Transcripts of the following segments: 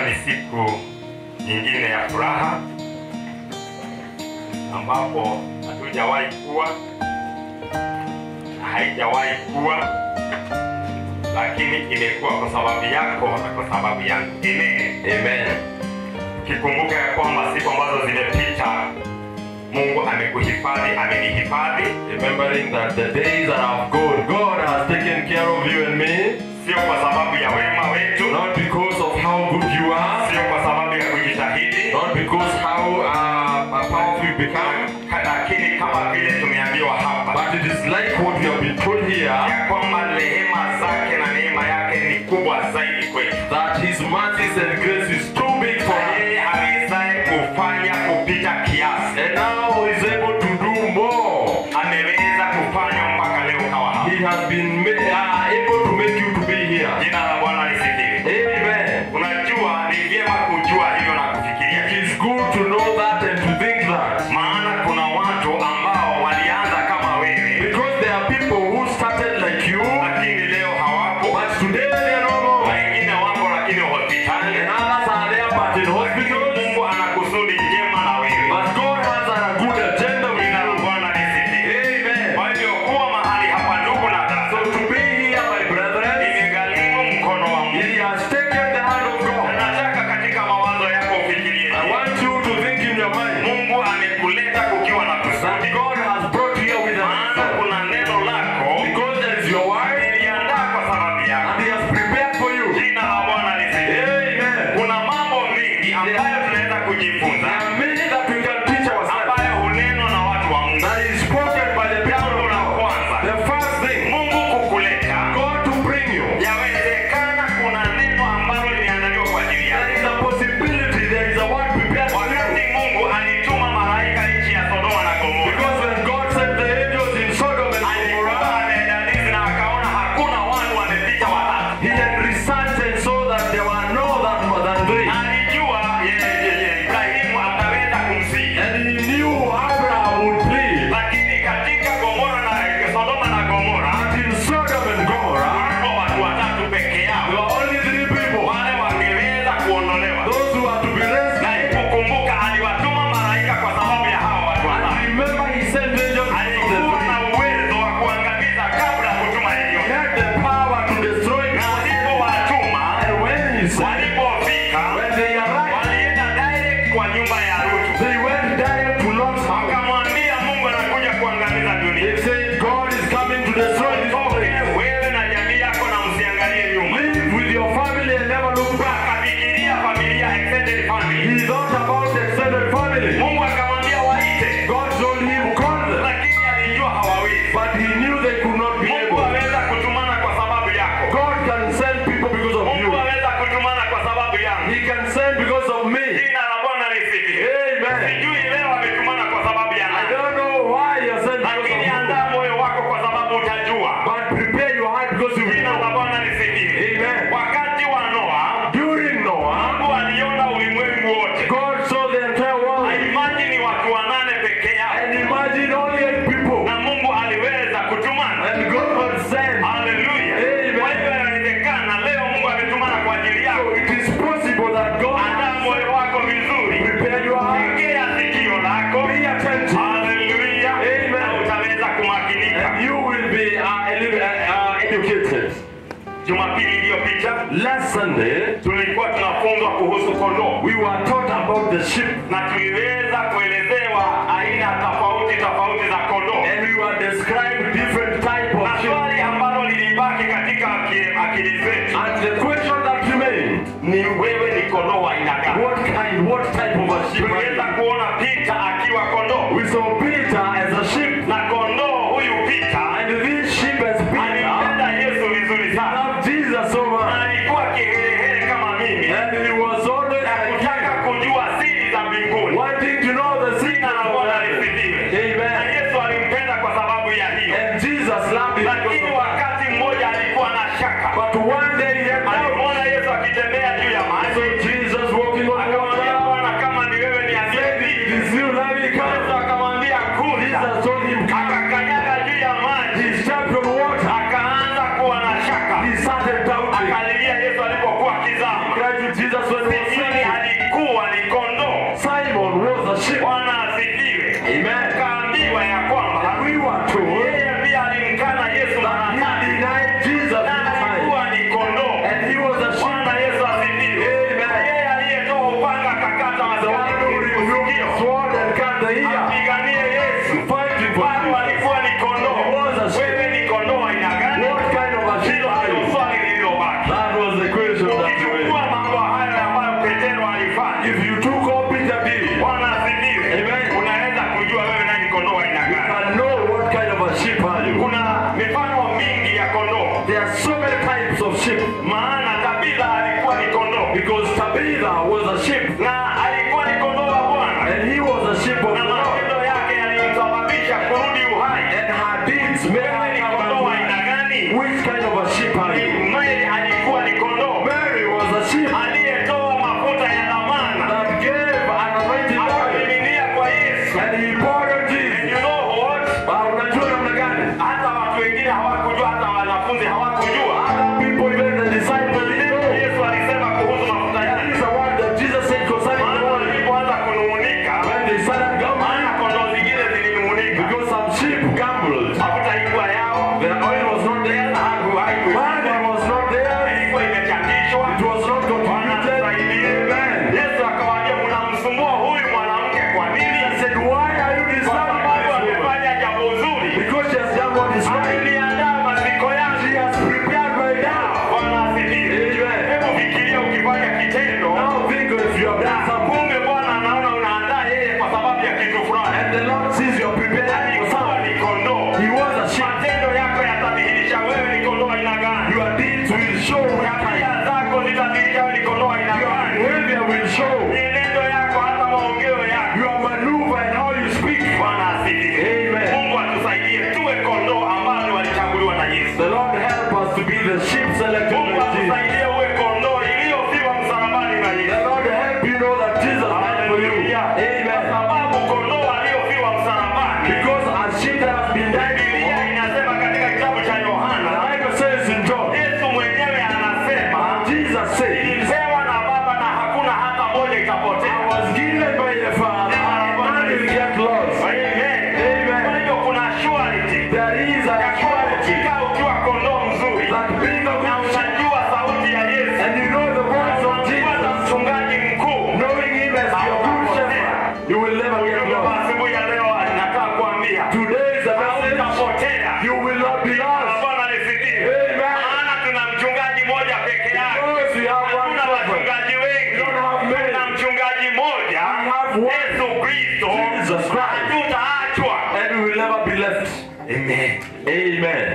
ni siku nyingine ya furaha ambapo hatujawahi kuwa na haijawahi kuwa, lakini imekuwa kwa sababu yako na kwa sababu yangu. Amen. Amen. Ukikumbuka ya kwamba siku ambazo zimepita Mungu amekuhifadhi, amenihifadhi, Remembering that the days that have gone, God has taken care of you and me, sio kwa sababu ya wema wetu, not because of how good you are, sio kwa sababu ya kujitahidi, not because how uh, powerful you become, lakini kama vile tumeambiwa hapa but it is like what we have been told here ya kwamba rehema zake na neema yake ni kubwa zaidi kwetu, that His mercies and grace is too big for na us, yeye awezaye kufanya kupita kiasi and now He is able to do more. ameweza kufanya mpaka leo kawa hapa. He has been ma- uh, able to make you to be here. Jina la Bwana lisifiwe. Amen. Unajua, ni vyema kujua hivyo na kufikiria It hivyo. is good to know that and to think that. maana kuna watu ambao walianza kama wewe, Because there are people who started like you, lakini leo hawapo. but today they are no more. Wengine wako lakini hospitali, And others are there but in lakini hospitals. Mungu ana kusudi njema na wewe. But God has a good agenda with Jina la you. Bwana lisifiwe. Amen. Kwa hivyo kuwa mahali hapa, ndugu na So dada, to be here, my brethren, imegharimu mkono wa He Mungu. has taken the hand of Na God. nataka katika mawazo yako ufikirie, I want you to think in your mind Mungu amekuleta kukiwa na that kusudi, God has brought you here with maana us. kuna neno lako Because there is your word niliandaa kwa sababu yako. and He has prepared for you. Jina la Bwana lisifiwe. Amen. kuna mambo mengi ambayo tunaweza kujifunza There are many that we can teach ourselves. ambayo hunenwa na watu wa Mungu. That is spoken by the people Jambo of la God. kwanza, The first thing, Mungu kukuleta, God to bring you. yawezekana kuna neno ambalo limeandaliwa kwa ajili There is yako. a possibility, there is a word prepared for you. Wakati Mungu alituma malaika nchi ya Sodoma na Gomora, Because when God sent the angels in Sodom and alikuwa Gomorrah, amedadisi na akaona hakuna watu wamepita watatu. he had researched and saw that there were no that more than three. Alijua ye- ye- ye, Ibrahimu ataweza kumsihi, And he knew Abraham would plead. lakini katika Gomora na Sodoma na Gomora But in Sodom and Gomorrah, wako watu watatu peke there yao were only three people. wale wangeweza kuondolewa. Those who are to be Na rescued. kukumbuka aliwatuma malaika kwa sababu ya hawa watu And watatu. remember, he sent angels to the Alikuwa na three. uwezo wa kuangamiza kabla ya kutuma He yeyote. had the power to destroy Na them. alipowatuma, And when he sent, walipofika, when they arrived, walienda direct kwa nyumba ya Rutu. they went direct to Lot's house. Wakamwambia Mungu anakuja kuangamiza dunia. They said, God is coming to destroy this Toke place. wewe na jamii yako na msiangalie nyuma. Live with your family and never look back. Akafikiria familia, extended family. He thought about the extended family. Mungu akamwambia waite, God told him, call them. lakini alijua hawawezi. But he knew they could not be Mungu able. aweza kutumana kwa sababu yako. God can send people because of Mungu you. aweza kutumana kwa sababu yangu. He can send because of me. Jina la Bwana lisifiwe. Amen. Sijui leo ametumana kwa sababu ya I nani, don't know why you are sent because lakini of andaa you. moyo wako kwa sababu utajua. But prepare your heart because you will Jina la know. Bwana lisifiwe. Amen. Wakati wa Noa, During Noah, Mungu aliona ulimwengu wote. God saw the entire world. Imagine watu wanane peke yao, And imagine only eight people. na Mungu aliweza kutumana. And God sent. Haleluya. Amen. Kwa hivyo inawezekana leo Mungu ametumana kwa ajili yako. So it is possible that God Andaa has moyo wako vizuri, prepared your heart. tegea sikio lako. Be attentive. Haleluya. Amen. Na utaweza kumakinika. And you will be uh, ele- uh, uh, educated. Jumapili iliyopita Last Sunday, tulikuwa tunafunzwa kuhusu kondoo we were taught about the sheep. na tuliweza kuelezewa aina tofauti tofauti za kondoo, And we were described different type na of sheep. swali ambalo lilibaki katika aki- akili zetu And the question that remained, ni wewe ni kondoo wa aina gani? what kind, what type of a sheep are Tuliweza you? kuona Pita akiwa kondoo We saw Peter as a sheep. na kondoo huyu Pita And this sheep as Peter alimpenda Yesu vizuri sana loved Jesus so na much. alikuwa kiherehere kama mimi And he was always na kutaka like kujua siri za mbinguni. wanting to know the secret Jina la of Bwana heaven. lisifiwe. Na Amen. Yesu alimpenda kwa sababu ya hiyo. And Jesus loved him because Lakini of that. wakati mmoja alikuwa na shaka, But one day he had doubt. alimwona Yesu akitembea juu ya So maji, Jesus walking on akamwambia water. Bwana, kama ni wewe niambie Said, vipi? "It is you, let me Yesu come." akamwambia kuja, Jesus told him, "Come." akakanyaga juu ya maji, He stepped on water. akaanza kuwa na shaka, He started doubting. akalilia Yesu alipokuwa akizama. Cried to Jesus when he was Sijui so many types of sheep. maana Tabitha alikuwa ni kondoo Because Tabitha was a sheep. na alikuwa ni kondoo wa Bwana And he was a sheep of na the Lord. matendo yake yalimsababisha kurudi uhai. And her deeds made Wewe her ni come kondoo wa back. aina gani? Which kind of a sheep are you? Mary alikuwa ni kondoo Mary was a sheep aliyetoa mafuta ya dhamana that gave an anointing oil. akamiminia kwa Yesu. And he poured on And Jesus. you know what? Ah, unajua namna gani? Hata watu wengine hawakujua, hata wanafunzi hawakujua. Other people, even the disciples, didn't know. Yesu alisema kuhusu mafuta That yake, is the word that Jesus said concerning the maana oil. walipoanza kunung'unika, When they started grumbling, maana kondoo zingine zilinung'unika, because some sheep gambled. mafuta haikuwa yao, The oil was not there. haku- haikuwa Money was not there. ilikuwa imechangishwa. It was not contributed. Amen. Yesu akawaambia, mnamsumbua huyu mwanamke kwa nini? He said, Why are you Kwa disturbing sababu this woman? amefanya jambo zuri, Because she has done what is right. ameliandaa maziko She yake. has prepared my down. Bwana asifiwe. Amen. Hebu fikiria ukifanya kitendo Now think if you have done something kumbe Bwana anaona unaandaa yeye kwa sababu ya kitu fulani. and the Lord sees you are prepared for Alikuwa something. ni kondoo. He was a sheep. Matendo yako yatadhihirisha wewe ni kondoo aina gani. Your deeds will show what kind. Tabia zako zitadhihirisha wewe ni kondoo aina Your gani. behavior will show. Mienendo yako hata maongeo yako. Your maneuver and how you speak. Bwana asifiwe. Amen. Mungu atusaidie tuwe kondoo ambao walichaguliwa na Yesu. The Lord help us to be the sheep selected Mungu by Jesus. atusaidie uwe kondoo iliyofiwa msalabani na The Yesu. Lord help you know that Jesus died for you. Haleluya. Kwa Amen. sababu kondoo aliyofiwa msalabani Because a sheep that has been died Biblia for, inasema katika kitabu cha the Yohana, Bible says in John, Yesu mwenyewe anasema Jesus said, nilipewa na Baba na hakuna hata moja I itapotea. was given by the Father, and none will get lost. Amen. Amen. Kwa hiyo kuna surety There is a ya kuwa quality ukikaa ukiwa kondoo mzuri that being a na good sheep, unajua sauti ya Yesu, and you know the voice of unamfuata Jesus, mchungaji mkuu. knowing Him as your good shepherd, you will never get Ujumbe wa lost. asubuhi ya leo nataka kuambia Today is the message, hautapotea. you will not be lost. Bwana nisikie. Amen. Maana tuna mchungaji mmoja peke yake. Because we have one Hatuna shepherd. wachungaji wengi. We don't have many. Tuna mchungaji mmoja, We have one. Yesu Kristo. Jesus Christ. Hatutaachwa. And we will never be left. Amen. Amen.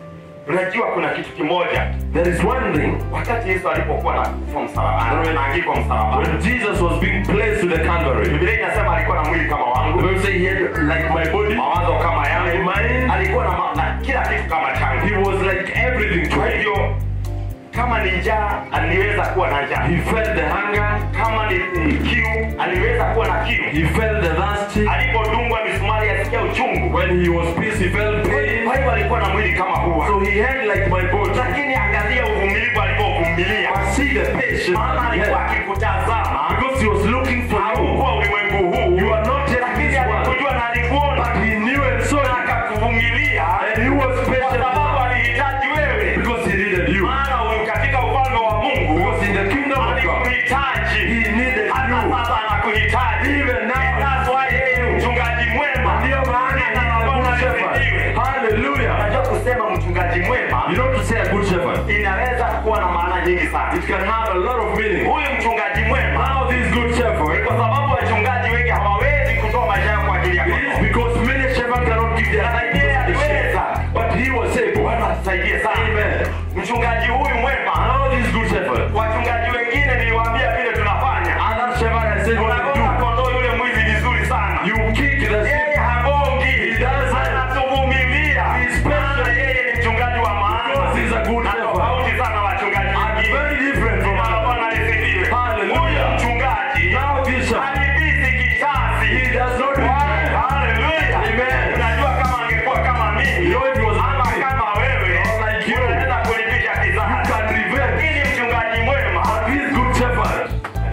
Unajua kuna kitu kimoja. There is one thing. Wakati Yesu alipokuwa na kufa msalabani, anaangikwa msalabani. When Jesus was being placed to the Calvary, Biblia inasema alikuwa na mwili kama wangu, the Bible says he had like my body. mawazo kama yangu, Mind. alikuwa na, ma- na kila kitu kama changu. He was like everything to Kwa me. hivyo kama ni njaa, aliweza kuwa na njaa. He felt the hunger. Kama ni ni kiu, aliweza kuwa na kiu. He felt the thirsty. Alipodungwa misumari alisikia uchungu. When he was pissed, he felt pain. Kwa hivyo alikuwa na mwili kama huu. So he had like my body. Lakini angalia uvumilivu alivyovumilia. I see the patience Maana he alikuwa had. akikutazama. Because he was looking for you. Haukuwa ulimwengu huu. You are not yet Lakini this world. alikujua na alikuona. But he knew and saw Na you. akakuvumilia. And he was Kwa patient sababu alihitaji wewe. because he needed you. Maana huyu katika ufalme wa Mungu Because in the kingdom of God, alikuhitaji. he needed Hata you. sasa anakuhitaji. Even now. And that's why yeye ni mchungaji mwema. Ndio maana he is a good shepherd. Hallelujah. Unajua kusema mchungaji mwema You know to say a good shepherd, inaweza kuwa na maana nyingi sana. it can have a lot of meaning. Huyu mchungaji mwema Now this good ni shepherd kwa sababu wachungaji wengi hawawezi kutoa maisha yao kwa ajili ya is kondoo. because many shepherds cannot give their life Yeye to the sheep. aliweza. But he was able. Bwana atusaidie sana. Amen. Mchungaji huyu mwema, Now this good shepherd, wachungaji wengine niliwaambia vile tunafanya. other shepherd has said what Unagonga to kondoo yule mwizi vizuri sana. do. You kick the sheep. Yeye hagongi, He doesn't. anatuvumilia. He's patient. Maana yeye ni mchungaji wa maana. Because he's a good Na shepherd. tofauti sana na wachungaji And wengine. very different from Bwana others. Bwana asifiwe. Hallelujah. Huyu mchungaji Now this shepherd, halipisi kisasi. he does not regret. Haleluya. Amen. Unajua kama angekuwa kama mimi You know if he was ama like me, kama wewe or like you, unaweza kulipisha you kisasi. can revenge. Lakini mchungaji mwema But this good shepherd,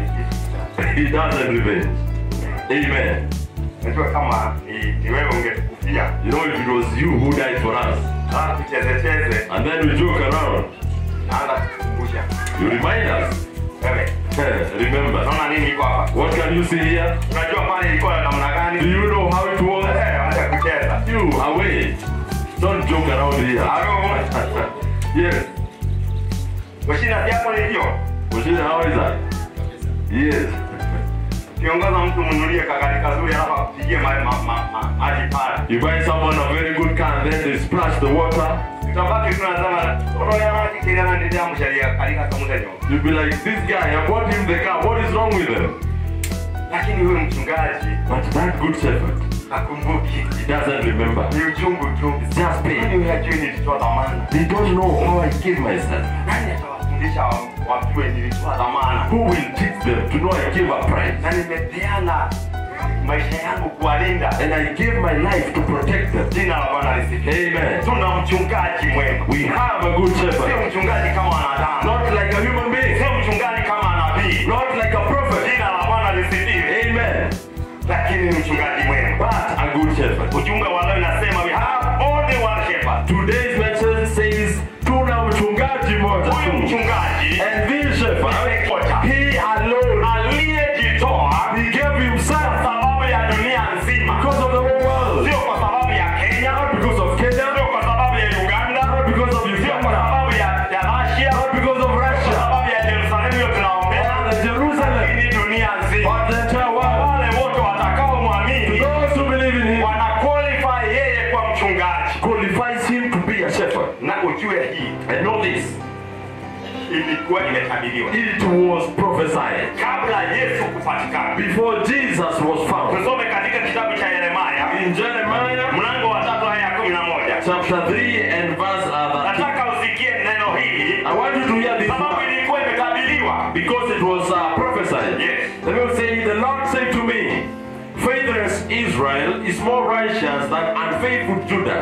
he doesn't revenge. Amen. Unajua kama ni, ni wewe ungetukufia You know, if it was you who died for us, alafu tucheze cheze, and then we joke around, naanza kukumbusha you remind us. wewe, Remember, unaona nini iko hapa? what can you see here? Unajua pale ilikuwa namna Do gani? you know how it was? Eh, Wacha kucheza. You away. Don't joke around here. Halo, yes. mashina yako ni hiyo. Mashine, how is that? Yes. Kiongoza mtu mnunulie kagari kazuri alafu akupigie ma- ma- ma- ma- maji pale. You buy someone a very good car and then they splash the water. tutabaki tunasema roho ya maji kile ndio jambo sharia kalika kamuda nyo You'll be like, this guy, I bought him the car. What is wrong with him? lakini huyu mchungaji But that good shepherd, hakumbuki he doesn't remember. ni uchungu tu It's just pain. Yaani hajui nilitoa dhamana They don't know how I gave myself. nani atawafundisha wa- wajue nilitoa dhamana Who will teach them to know I gave a price? na nimepeana maisha yangu kuwalinda And I gave my life to protect them. jina la bwana lisifiwe Amen. tuna mchungaji mwema We have a good sio shepherd. mchungaji kama wanadamu Not like a human being. sio mchungaji kama nabii Not like a prophet. jina la bwana lisifiwe Amen. lakini ni mchungaji mwema But a good shepherd. ujumbe wa leo inasema we have only one shepherd Today's message says, tuna mchungaji moja huyu tu. mchungaji And this shepherd, he alone, aliyejitoa he gave kwa himself sababu ya dunia nzima because of the whole world. sio kwa sababu ya kenya Not because of Kenya, sio kwa sababu ya uganda not because of sio kwa Uganda, sababu ya ya Russia, not because of kwa Russia, sababu ya Yerusalemu hiyo tunaombea, and Jerusalem, lakini dunia nzima. but the entire world. Wale wote watakaomwamini Those who believe in him wana qualify yeye kwa mchungaji. qualifies him to be a shepherd. Na ujue hii And know this, ilikuwa imetabiriwa it was prophesied kabla Yesu kupatikana. before Jesus was found. Tusome katika kitabu cha Yeremia In Jeremiah mlango wa tatu aya ya kumi na moja. chapter 3 and verse uh, 13. Nataka usikie neno hili I want you to hear this sababu word ilikuwa imetabiriwa. because it was uh, prophesied. Yes. The Bible saying, The Lord said to me, Faithless Israel is more righteous than unfaithful Judah.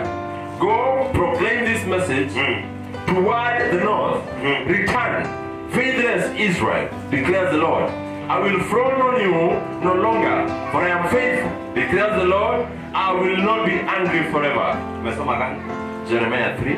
Go proclaim this message Mm. toward the north. Mm. Return, faithless Israel, declares the Lord. I will frown on you no longer, for I am faithful, declares the Lord. I will not be angry forever. Umesoma gani? Jeremiah 3,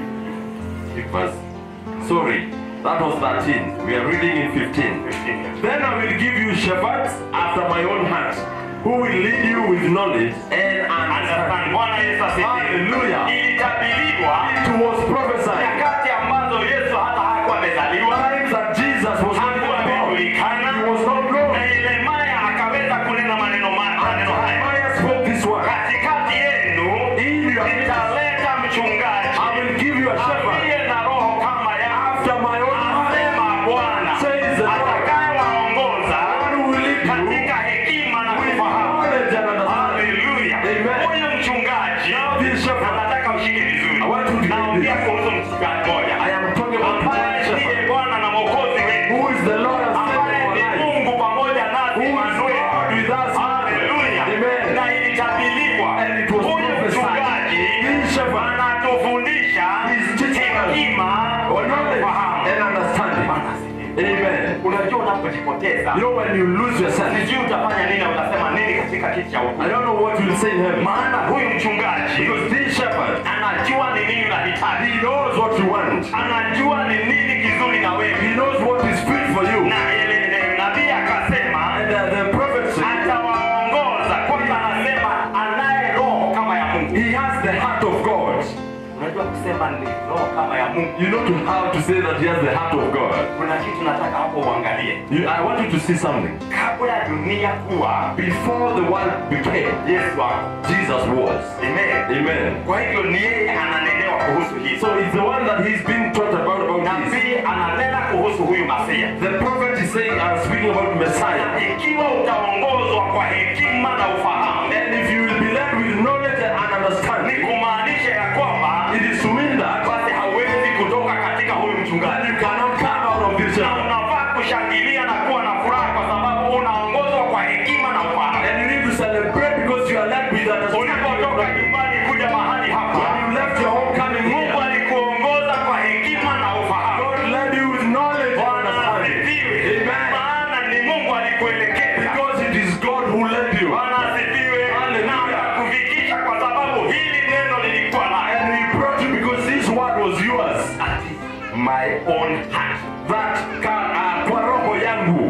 verse. Sorry, that was 13. We are reading in 15. 15. Then I will give you shepherds after my own heart, who will lead you with knowledge and Understand. understanding. Bwana Yesu asifiwe. Hallelujah. Ilitabiriwa It was prophesied. nyakati ambazo Yesu hata hakuwa amezaliwa, Times that Jesus was not hakuwa born. amejulikana, He was not known. na Yeremia akaweza kunena maneno ma- maneno haya, Jeremiah spoke this word. katikati yenu In your midst, nitaleta mchungaji I will give you a shepherd aliye na roho kama yangu, after my own heart. asema Bwana, Says the Lord. atakayewaongoza One who will lead you katika hekima na with kufahamu. knowledge and understanding. Haleluya. Amen. Huyu mchungaji Now this shepherd, na nataka ushike vizuri. I want you to get Naongea this. kuhusu mchungaji mmoja I am talking about ambaye the shepherd. ndiye Bwana na Mwokozi wetu, Who is the Lord and Savior ambaye of our ni life? Mungu pamoja nasi Who is Emmanuel. God with us? Haleluya. Amen. Na ilitabiriwa And it was huyu prophesied. mchungaji This shepherd anatufundisha is teaching us hekima or na knowledge ufahamu. and understanding. Bwana asifiwe. Amen. Unajua unapojipoteza You know when you lose yourself, sijui utafanya nini na utasema nini katika kiti cha hukumu. I don't know what you'll say in heaven. maana huyu mchungaji Because this shepherd, anajua ni nini unahitaji he knows what you want. anajua ni nini kizuri na wewe He knows what is fit for you. na ile- ile nabii akasema And uh, the prophet said, atawaongoza kwanza anasema anaye roho kama ya mungu he has the heart of God. unajua kusema ni roho kama ya mungu You know to how to say that he has the heart of God. kuna kitu nataka hapo uangalie You, I want you to see something. kabla ya dunia kuwa Before the world became, yesu wako Jesus was. amen Amen. kwa hivyo ni yeye ananenewa kuhusu hii So it's the one that he's been taught about about this. nabii ananena kuhusu huyu masia The prophet is saying, I'm speaking about Messiah. ikiwa utaongozwa kwa hekima na ufahamu And if you will be led with knowledge and ni understanding, kumaanisha ya kwamba it is to mean that basi hauwezi kutoka katika huyu mchungaji you cannot come out of this na shepherd. unafaa kushangilia na kuwa na furaha kwa sababu unaongozwa kwa hekima na ufahamu And you need to celebrate because you are led with ulipotoka understanding. nyumbani kuja mahali hapa When you left your home coming mungu here, alikuongoza kwa hekima na ufahamu God led you with knowledge and bwana understanding. asifiwe Amen. maana ni mungu alikuelekeza Because it is God who led you. bwana asifiwe Hallelujah. na akakufikisha kwa sababu hili neno lilikuwa naye And he brought you because this word was yours. Ati, my own heart That ka, uh, kwa roho yangu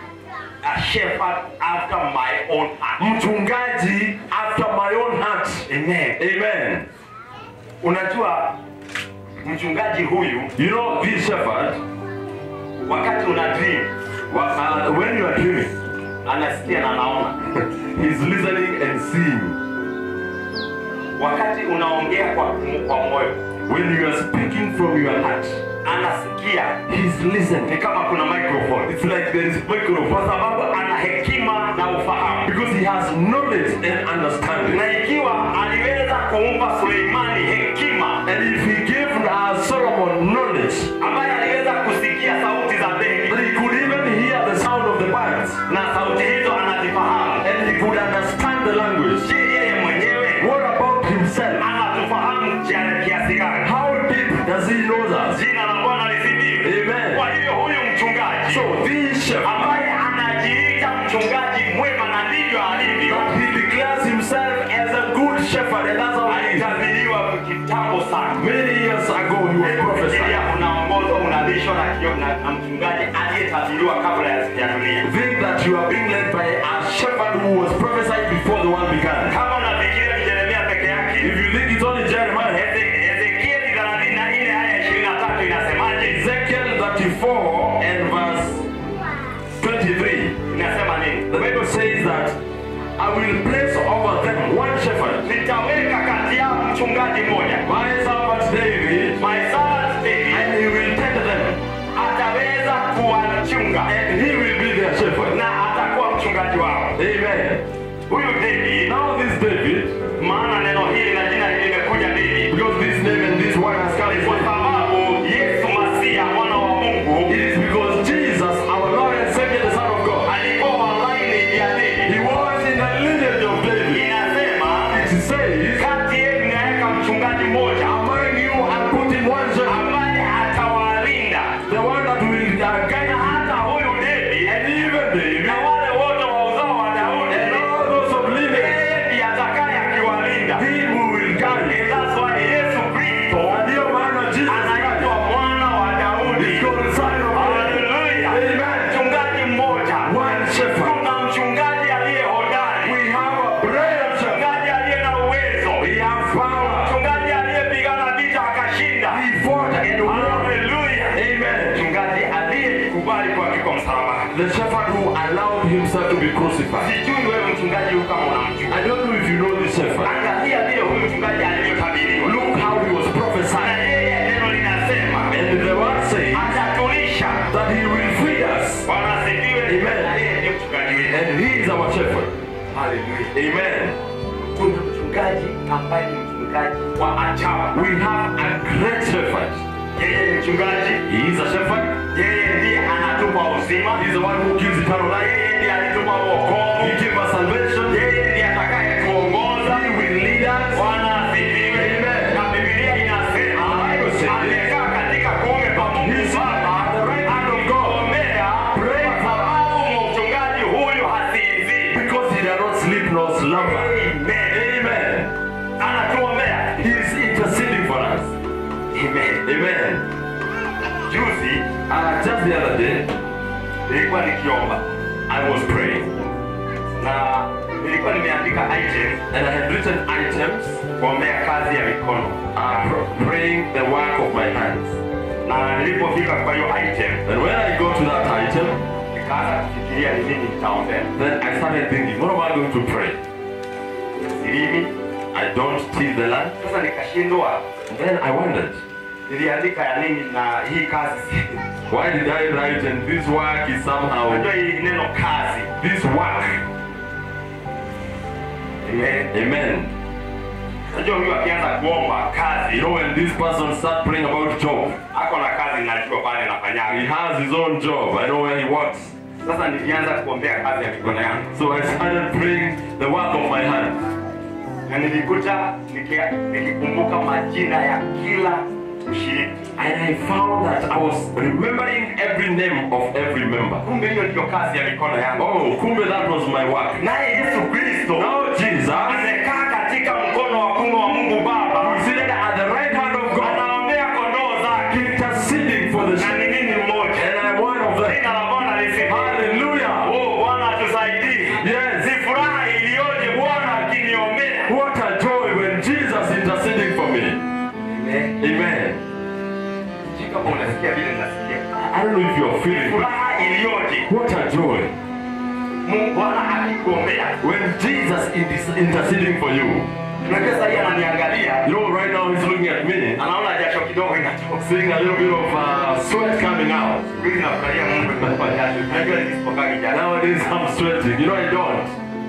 a shepherd after my own heart mchungaji after my own heart. amen Amen. unajua mchungaji huyu You know this shepherd, wakati una dream wa- uh, when you are dreaming, anasikia na anaona he's listening and seeing. wakati unaongea kwa, kwa moyo When you are speaking from your heart, anasikia he's listening. ni kama kuna microphone It's like there is microphone kwa sababu ana hekima na ufahamu because he has knowledge and understanding. na ikiwa aliweza kumpa suleimani hekima And if he gave uh, Solomon knowledge, ambaye aliweza kusikia sauti za that ndege he could even hear the sound of the birds, na sauti hizo anazifahamu and he could understand the language. je yeye mwenyewe What about himself? anatufahamu kia- kiasi gani How deep does he know us? jina la bwana lisifiwe Amen. kwa hivyo huyu mchungaji So this shepherd, ambaye anajiita mchungaji mwema na ndivyo alivyo he declares himself as a good shepherd, and that's how he is. alitabiriwa kitambo sana Many years ago, he was Fikiria prophesied. unaongozwa unalishwa na, kio- na, na mchungaji aliyetabiriwa kabla ya ya dunia Think that you are being led by a shepherd who was prophesied before the world began. kama unafikiria ni Yeremia peke yake If you think it's only Jeremiah, Eze- Ezekieli 34 aya 23 inasemaje Ezekiel 34 and verse 23, inasema nini the Bible says that I will place over them one shepherd, nitaweka kati yao mchungaji mmoja my servant David, my servant David and he will tend them, ataweza kuwachunga and he will be their shepherd. na atakuwa mchungaji wao Amen. huyu David Now this David, maana neno hili na jina hili limekuja David because this name and this one has come kwa from sababu Yesu Masia mwana wa Mungu It is because Jesus, our Lord and Savior, the Son of God, alikuwa wa line ya He David was in the lineage of David. inasema It says, kati yenu naweka mchungaji mmoja among you and put in one shepherd, ambaye atawalinda the one that will uh, na guide you. hata huyu David And even David, na wale wote wa uzao wa Daudi and all those of lineage, yeye ndiye atakaye akiwalinda he who will guide you. And that's why Yesu Kristo And your man of Jesus anaitwa Christ mwana wa Daudi is called the Son of God. Haleluya Amen. mchungaji mmoja One shepherd. kuna mchungaji aliye hodari We have a brave shepherd. mchungaji aliye na uwezo We have power. mchungaji aliyepigana vita akashinda He fought and won. haleluya Amen. mchungaji aliyekubali kuandikwa msalabani The shepherd who allowed himself to be crucified. sijui wewe mchungaji huyu kama unamjua I don't know if you know this shepherd. angalia vile huyu mchungaji alivyotabiriwa Look how he was na prophesied. yeye neno linasema And the word says atatulisha that he will feed us. bwana asifiwe Amen. na yeye ndiye mchungaji wetu And he is our shepherd. haleluya Amen. kuna mchungaji ambaye ni mchungaji wa ajabu We have a great shepherd. yeye ni mchungaji He is a shepherd. yeye ndiye anatupa uzima He is the one who gives eternal life. yeye ndiye alitupa wokovu He gave us salvation. yeye ndiye atakayetuongoza He will lead us. bwana asifiwe Amen. na bibilia inasema Bible says, amekaa katika kuume kwa mungu He's baba at the right hand of God. akiombea Pray kwa sababu mchungaji huyu hasinzii Because he does not sleep nor slumber. Amen. Amen. anatuombea He is interceding for us. Amen. Amen. juzi Uh, just the other day, nilikuwa nikiomba I was praying na nilikuwa nimeandika item and I had written items kuombea kazi ya mikono uh, pr- praying the work of my hands. na nilipofika kwa hiyo item And when I got to that item, nikaanza kufikiria ni nini nitaombea then I started thinking, what am I going to pray? silimi I don't till the land. sasa nikashindwa Then I wondered, niliandika ya nini na hii kazi si- why did I write and this work is somehow, unajua hii neno kazi this work, Amen. amen. unajua huyu akianza kuomba kazi You know, when this person start praying about job, ako na kazi najua pale he nafanyaga has his own job. I know where he works. sasa nilianza kuombea kazi ya mikono yangu So I started praying the work of my hands. na nilikuta niki- nikikumbuka majina ya kila mshiriki And I found that I was remembering every name of every member. kumbe hiyo ndiyo kazi ya mikono yangu Oh, kumbe that was my work. naye yesu kristo Now Jesus amekaa katika mkono wa kume wa mungu baba seated at the right hand of God, anaombea kondoo zake interceding for the na sheep. ni mimi mmoja And I'm one of them. jina la bwana lisifiwe Hallelujah. Oh, bwana atusaidie Yes. si furaha iliyoje bwana akiniombea What a joy when Jesus interceding for me. Amen. Sijui kama unasikia vile nasikia I don't know if you're feeling it. furaha iliyoje What a joy mungu bwana akikuombea when Jesus is interceding for you. unajua sasa hii ananiangalia You know, right now he's looking at me, anaona jasho kidogo inatoka seeing a little bit of uh, sweat coming out. Mimi nafurahia Mungu nimekupa jasho unajua nisipokagi jasho Nowadays I'm sweating. You know, I don't.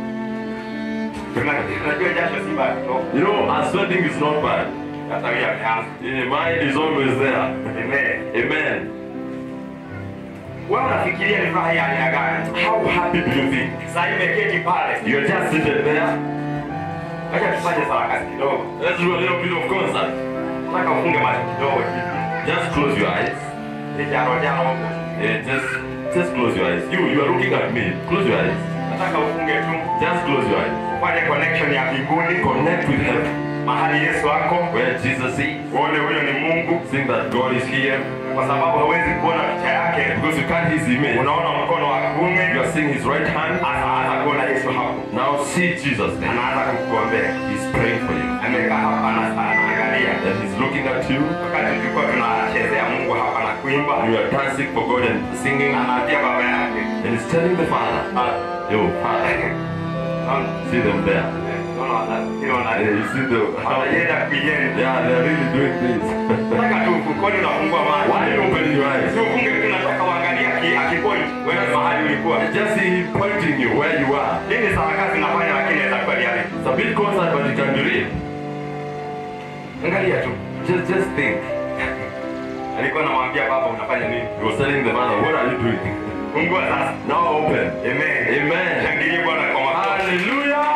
Una- unajua jasho si mbaya kutoka You know, uh, sweating is not bad. hata wewe ameanza Yeah, mine is always there. amen Amen. wewe unafikiria ni furaha ya aina gani How happy do you think? sasa imeketi pale You're just seated there. acha tufanye sarakasi kidogo Let's do a little bit of concert. nataka ufunge macho kidogo hivi Just close your eyes. ni jaro jaro huko Yeah, just, just close your eyes. You, you are looking at me. Close your eyes. nataka ufunge tu Just close your eyes. ufanye connection ya mbinguni Connect with heaven. mahali Yesu ako Where Jesus is. uone huyo ni Mungu Think that God is here. kwa sababu hawezi kuona picha yake Because you can't his image. unaona mkono wa You kuume are seeing his right hand. anaanza kuona Yesu hapo Now see Jesus there. anaanza kukuombea He's praying for you. amekaa hapa ana- anaangalia And he's looking at you. wakati tulikuwa tunachezea Mungu hapa na kuimba You are dancing for God and singing. anaambia baba yake And he's telling the Father, "Ah, Yo, Father, naona see them there. naona wana- hilo wana- Yeah, you see the how wanaenda kuienda Yeah, they're really doing this. nataka tu ufukoni unafungua macho Why are you opening your eyes? si ufunge tu nataka uangalie aki- akipoint wewe mahali ulikuwa Just see him pointing you where you are. hii ni sarakasi nafanya lakini inaweza kuwa reality It's a bit concert, but it can be real. angalia tu Just, just think. alikuwa anamwambia baba unafanya nini He was telling the father, what are you doing? fungua sasa Now open. amen Amen. shangilie bwana kwa makofi Hallelujah.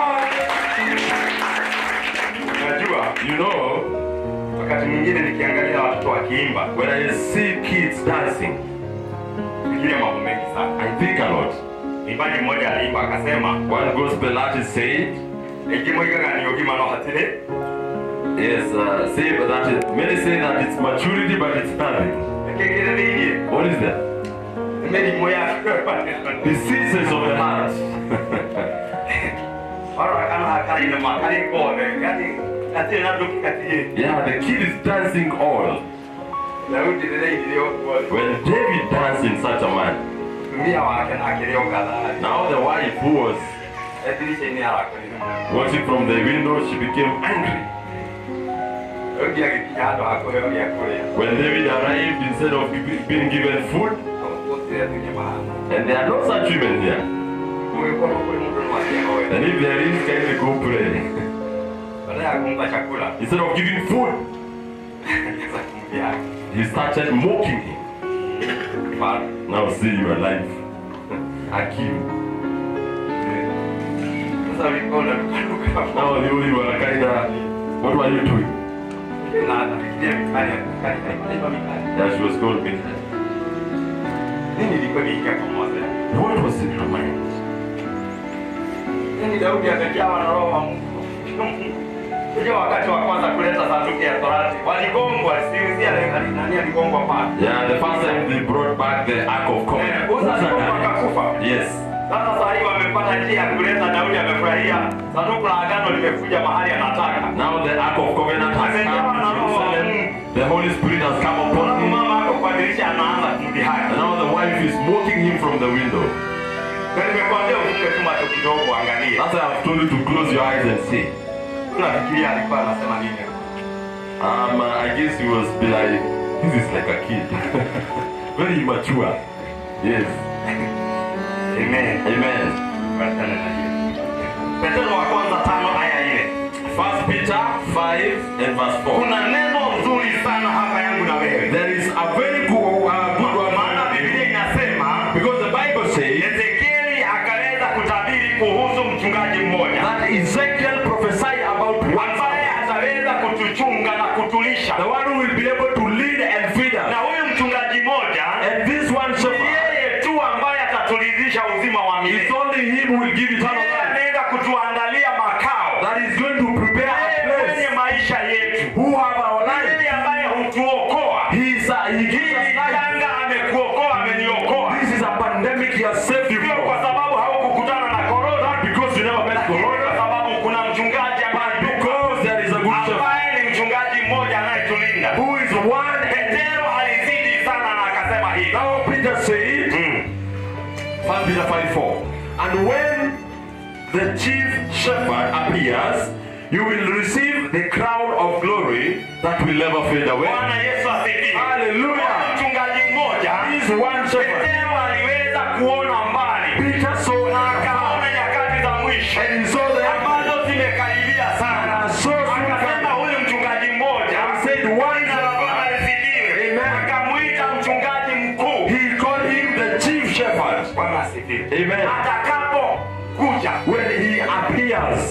unajua You know, wakati mwingine nikiangalia watoto wakiimba when I see kids dancing, fikiria mambo mengi sana I think a lot. imbaji mmoja aliimba akasema One gospel artist said, ekimoigaga ni ogima no hatire yes, uh, say that it, many say that it's maturity, but it's nothing. ekegereriirie What is that? emirimo ya Diseases of the heart. warakana hakaine makari gothe yani gatire na nduki gatirĩ yeah, the kid is dancing all. daudi rĩrĩa ithire ũguo When David danced in such a man, tumia wake na akĩrĩ o gathari now the wife who was edirica-inĩ arakorire watching from the window, she became angry. daudi agĩkinya handũ ha kũheo gĩa kũrĩa When David arrived, instead of gi- being given food, gũtire tunyama and there are no such women here, gũgĩkorwo kũrĩ mũndũ nĩ waciahoe and if there is, kindly go pray. baada ya kumpa chakula Instead of giving food, alianza kumjia he started mocking him. Bado. Now see your life. Hakim. sasa ulikuwa unarukaruka Now the only one kind of, what were you doing? na anafikiria mikali mikali haikuwa mikali Yeah, she was called me. nini ilikuwa niingia pamoja What was in her mind? Yaani Daudi amejawa na roho wa Mungu. Unajua wakati wa kwanza kuleta sanduku ya Torati waligongwa, siuzia nani aligongwa pale. Yeah, the first time they brought back the Ark of Covenant. Eh, Uza aligongwa akakufa. Yes. Sasa saa hii wamepata njia ya kuleta, Daudi amefurahia sanduku la agano limekuja mahali anataka. Now the Ark of Covenant has come to Jerusalem. The Holy Spirit has come upon Alafu him. mama ako kwa dirisha anaanza kumdhihaki. And now the wife is mocking him from the window. Na nimekuambia ufunge tu macho kidogo uangalie. That's why I've told you to close your eyes and see. Unafikiria alikuwa anasema nini? Um, uh, I guess he was be like, this is like a kid. Very immature. Yes. Amen. Amen. Wachana na hiyo. Petro wa kwanza tano aya ile. First Peter 5 and verse 4. Kuna neno nzuri sana hapa yangu na wewe. There is a very good, uh, good one. Maana Biblia inasema Because the Bible says Ezekieli akaweza kutabiri kuhusu mchungaji mmoja that Ezekiel prophesied about one ambaye ataweza kutuchunga na kutulisha. the one who will be able to lead and feed Na us. huyu mchungaji mmoja And this one ni shepherd, yeye tu ambaye ataturidhisha uzima wa it's milele. only him who will give eternal Yeye life. anaenda kutuandalia makao That is going to prepare a Yeye kwenye place maisha yetu. who have our life. Yeye ambaye hutuokoa. He is a, he gives us Hii life. janga amekuokoa, ameniokoa. This is a pandemic he has saved you Sio kwa from. sababu haukukutana na korona, Because you never met lakini corona, kwa sababu kuna mchungaji ambaye but because there is a good shepherd ambaye ni mchungaji mmoja anayetulinda. who is one. Petero alizidi sana na akasema hivi. Now Peter said, Mm. 1 Peter 5 4. And when the chief shepherd appears, You will receive the crown of glory that will never fade away. bwana yesu asifiwe Hallelujah. Kuna mchungaji mmoja This one shepherd. petero aliweza kuona mbali Peter saw na afar akaona nyakati za mwisho and saw the end. ambazo zimekaribia sana And so soon akasema coming. huyu mchungaji mmoja And said, one jina la bwana lisifiwe Amen. akamwita mchungaji mkuu He called him the chief shepherd. bwana asifiwe Amen. atakapokuja When he appears.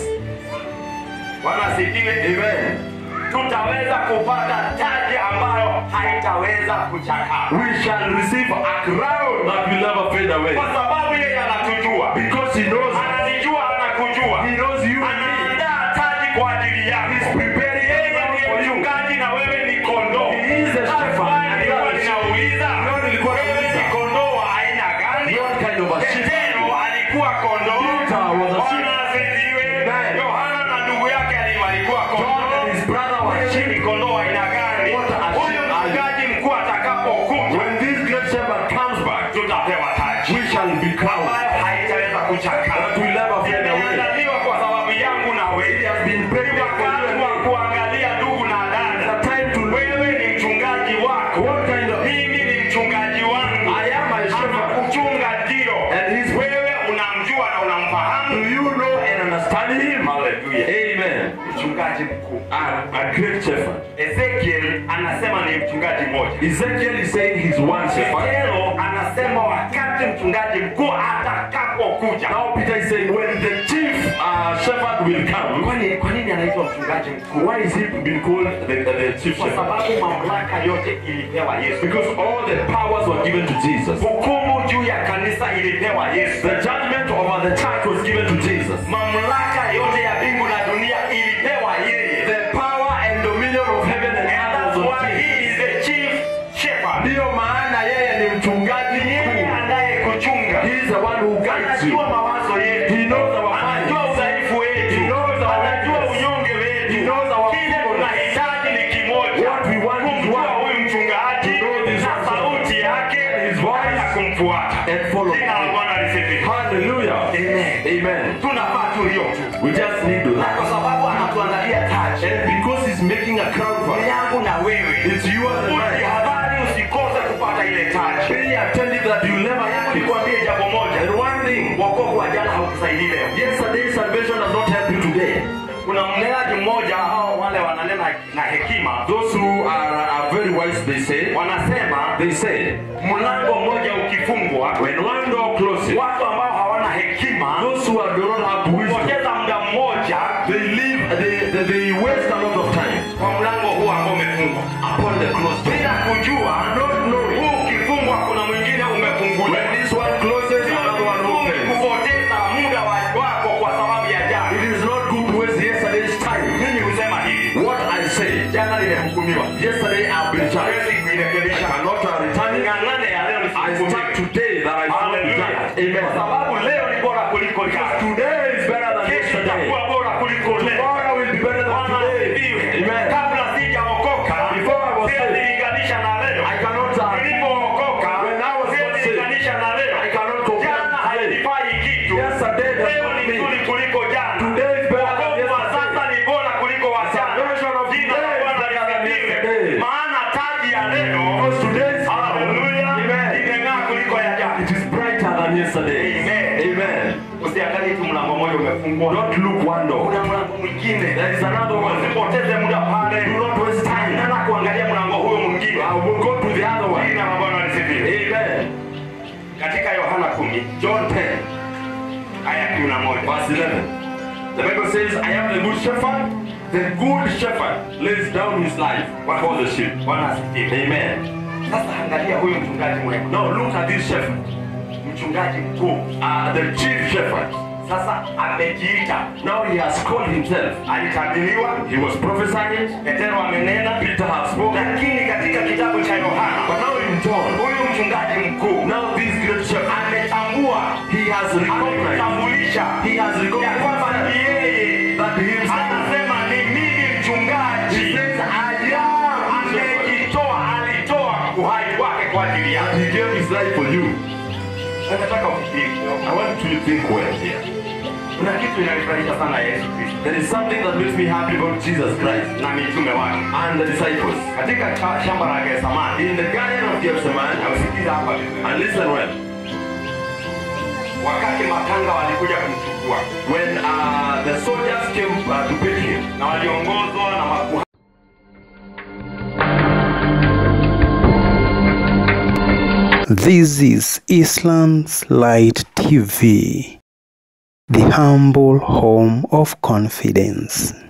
bwana asifiwe Amen. tutaweza kupata taji ambayo haitaweza kuchakaa We shall receive a crown that will never fade away. kwa sababu yeye anatujua Because he knows ananijua anakujua he knows you and me. anaandaa taji kwa ajili He's yako preparing yeye a crown ndiye for you. mchungaji na wewe ni kondoo He is the That's shepherd why and nilikuwa you are the ninauliza Lord, nilikuwa wewe nauliza. ni kondoo wa aina gani What kind of a sheep? petero alikuwa kondoo Peter was a sheep. Bwana asifiwe Amen. yohana na ndugu yake ali- walikuwa John kondoo and his brother were Wewe sheep. ni kondoo wa aina gani What a huyu sheep are you? mchungaji mkuu atakapokuja When this great shepherd comes back, tutapewa taji we shall be crowned. ambayo haitaweza kuchakaa That will never fade away. imeandaliwa kwa sababu yangu na He wewe has been prepared for wakati you wa and me. kuangalia ndugu na It's a dada time to look. wewe ni mchungaji wako What kind of mimi ni mchungaji wangu I am my shepherd. anakuchunga ndio And he's wewe unamjua na Do unamfahamu you know and understand him? Hallelujah. Amen. mchungaji mkuu A, a great shepherd. ezekiel anasema ni mchungaji mmoja Ezekiel is saying he's one shepherd. petero anasema wakati mchungaji mkuu atakapokuja Now Peter is saying when the chief uh, shepherd will come, kwani kwa nini anaitwa mchungaji mkuu why is he being called the, the chief kwa shepherd? sababu mamlaka yote ilipewa yesu Because all the powers were given to Jesus. hukumu juu ya kanisa ilipewa yesu The judgment over the church was given to Jesus. mamlaka yote ya mbingu na dunia ilipewa yeye The power and dominion of heaven and And earth that's was why on he Jesus. is the chief shepherd. Ndiyo maana yeye ni mchungaji Yeye mkuu. anayekuchunga He is the one who guides you. anajua mawazo yetu He knows our anajua minds. udhaifu wetu He knows our anajua weakness. unyonge wetu He knows our kile feebleness. tunahitaji ni kimoja What we want is kumjua one. huyu mchungaji To know this na one. sauti yake His voice. na kumfuata And follow jina la him. bwana lisifiwe Hallelujah. Amen. Amen. tunafaa tulio tu We just need to na kwa sababu anatuandalia taji And because he's making a crown for us, yangu na wewe it's you and the man. ujihadhari usikose kupata ile taji Be attentive that you never have it. nikwambie jambo moja And one thing, wokovu wa jana haukusaidii leo yesterday's salvation does not help you today. kuna mnenaji mmoja hao wale wananena na hekima Those who are, are very wise, they say, wanasema they say, mlango mmoja ukifungwa when one door closes, watu ambao hawana hekima those who are, do not have wisdom, hupoteza muda mmoja they live, they, they, they waste a lot of time kwa mlango huu ambao umefungwa upon the closed door. bila kujua Not knowing huu ukifungwa kuna mwingine umefunguliwa when this one closes, another one Sio opens. kupoteza muda wa- wako kwa sababu ya jana It is not good to waste yesterday's time. mimi husema hivi What I say, jana limehukumiwa yesterday I've been charged. Siwezi I kuirekebisha cannot uh, return it. ng'ang'ane ya leo I start nisihukumiwe today that I should not be Hallelujah. judged. Amen. Kwa sababu leo ni bora kuliko jana. Today is better than Kesho yesterday. itakuwa bora kuliko leo. Tomorrow will be better than Bwana today. asifiwe. Amen. Kabla sijaokoka, Before I was siwezi saved, linganisha na leo. I cannot uh, Nilipookoka, When I was siwezi not saved, linganisha na leo. I cannot compare Jana today. hainifai kitu. Yesterday does Leo not ni mean. nzuri kuliko jana. Today is better than Wokovu wa yesterday. sasa ni bora kuliko wa jana. Salvation of Jina la today is Bwana better than lisifiwe. yesterday. Maana taji ya leo, Because today is haleluya, Amen. imeng'aa kuliko ya jana. It is brighter than yesterday. Amen. Amen. Usiangalie tu mlango mmoja umefungwa. Don't look one door. kuna mlango mwingine There is another one. usipoteze muda pale Do not waste time. nana kuangalia mlango huyo mwingine I will go to the other one. jina la bwana lisifiwe Amen. katika yohana 10 John 10, aya 11 verse 11. The Bible says, I am the good shepherd. The good shepherd lays down his life for the sheep. bwana asifiwe Amen. sasa angalia huyu mchungaji mwema Now look at this shepherd. mchungaji mkuu Uh, the chief shepherd. sasa amejiita Now he has called himself. alitabiriwa He was prophesying. petero amenena Peter has spoken. lakini katika kitabu cha But yohana now in John, huyu mchungaji mkuu now this great shepherd, ametambua he has recognized. ametambulisha He has ya recognized kwamba ni yeye that himself. anasema ni mimi mchungaji He says, I am the shepherd. amejitoa alitoa uhai wake kwa ajili yake He gave his life for you. nataka ufikiri I want you to think well here. kuna kitu inanifurahisha sana yesu kristo There is something that makes me happy about Jesus Christ na mitume wake and the disciples. katika cha- shamba la getsemani In the Garden of Gethsemane, na usikiza hapa vizuri and listen well, wakati matanga walikuja kumchukua when uh, the soldiers came uh, to pick him, na waliongozwa na makuhani This is Islam's Light TV, the humble home of confidence.